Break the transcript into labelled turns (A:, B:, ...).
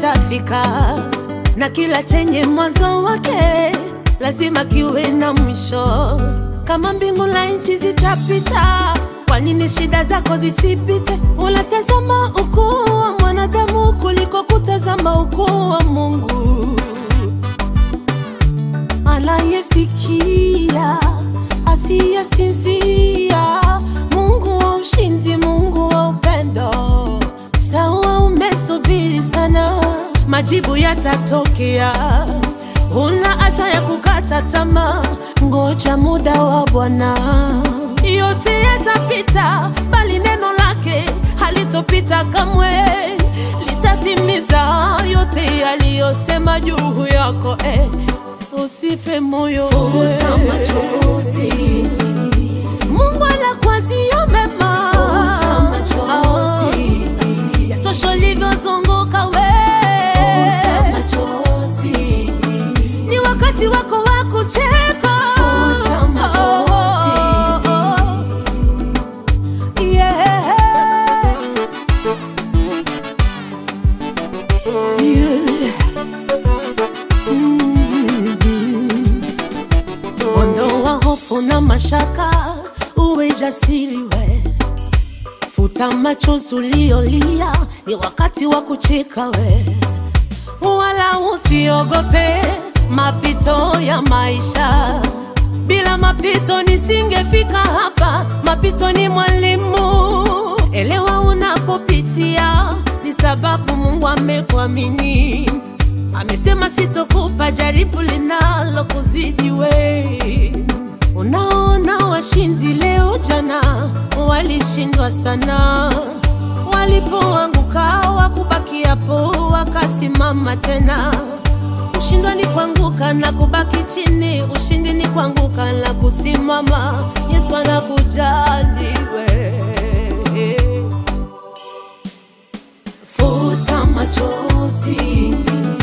A: kitafika, na kila chenye mwanzo wake lazima kiwe na mwisho. Kama mbingu na nchi zitapita, kwa nini shida zako zisipite? Unatazama ukuu wa mwanadamu kuliko kutazama ukuu wa Mungu anayesikia asiyesinzia, Mungu wa ushindi, Mungu wa upendo. Sawa, umesubiri sana, majibu yatatokea. Huna haja ya kukata tamaa, ngoja muda wa Bwana. Yote yatapita, bali neno lake halitopita kamwe, litatimiza yote yaliyosema juu yako eh. Usife moyo,
B: Futa machozi.
A: Mungu anakuazia mema.
B: Futa machozi.
A: Yatosha ulivyozunguka we,
B: Futa machozi.
A: ni wakati wako wa kucheka.
B: Futa machozi.
A: Yeah. Yeah. Mm. Ondoa hofu na mashaka, uwe jasiri we. Futa machozi uliolia, ni wakati wa kucheka we. Wala usiogope mapito ya maisha. Bila mapito nisingefika hapa. Mapito ni mwalimu, elewa unapopitia, ni sababu Mungu amekuamini. Amesema sitokupa jaribu linalo kuzidi we. Unaona washindi leo, jana walishindwa sana, walipoanguka wakubaki hapo, wakasimama tena. Kushindwa ni kuanguka na kubaki chini, ushindi ni kuanguka na kusimama. Yesu anakujali we.
B: Futa machozi.